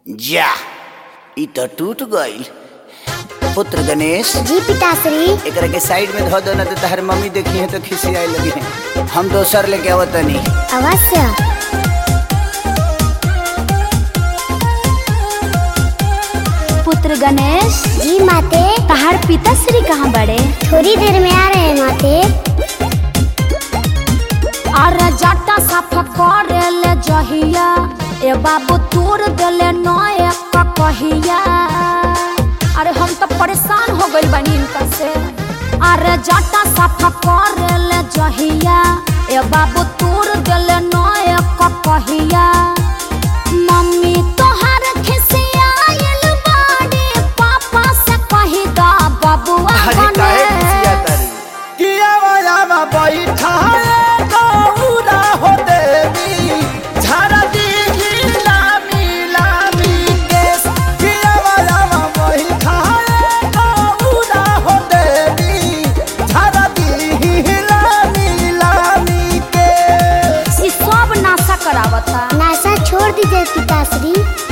जा ई तो टूट गईल पुत्र गणेश जी पिताश्री एकरा के साइड में धो दो ना तो तहर मम्मी देखी है तो खिसियाए लगी है हम दोसर लेके आवतनी अवश्य पुत्र गणेश जी माते तहार पिताश्री कहाँ बड़े थोड़ी देर में आ रहे हैं माते अरे जाटा साफ करे ले जहिया ए बाबू तोड़ देले नए कहिया अरे हम तो परेशान हो गइल बानी इनका से अरे जाटा साफ करे ले जहिया ए बाबू तोड़ देले नए कहिया मम्मी तोहर खिसियाइल बाड़ी पापा से कही दा बबुआ अरे काहे बने खिसिया तारी किया वाला बैठाए गौरा हो देवी झाड़ा दी लामी लामी केस किया वाला बैठाए गौरा हो देवी झाड़ा दी लामी लामी केस ई सब नाशा करावता नासा छोड़ दीजिए पिताश्री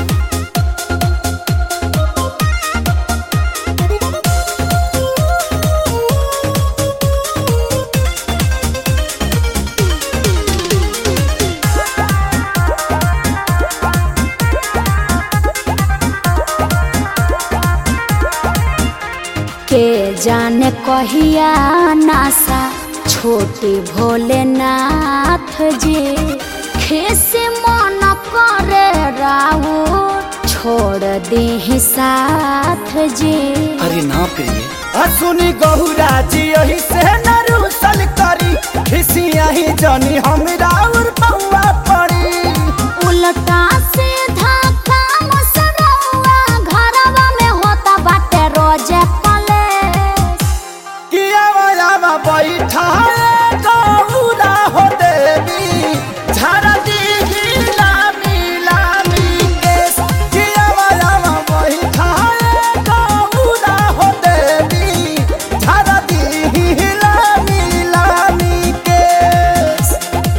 के जाने कहिया नासा छोटे भोलेनाथ जी खेसे मन करे राऊ छोड़ दे साथ जी अरे ना प्रिय असुनी गहुरा जी यही से नरुसल करी खिसिया ही जानी हमरा और पौआ पड़ी उल्टा सीधा काम सरौआ घरवा में होता बाटे रोजे कलेश किया वाला बैठा गौरा हो देवी झाड़ा दी लामी लामी केस किया वाला बैठा गौरा हो देवी झाड़ा दी लामी लामी केस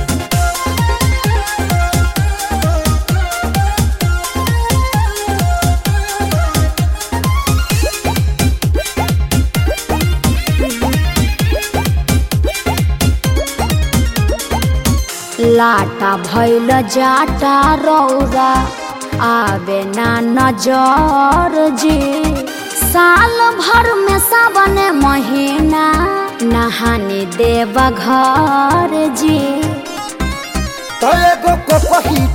लाटा भैल जाटा रौरा आवे ना नजर जी साल भर में सावन महीना नहाने देव घर जी तो एगो को पही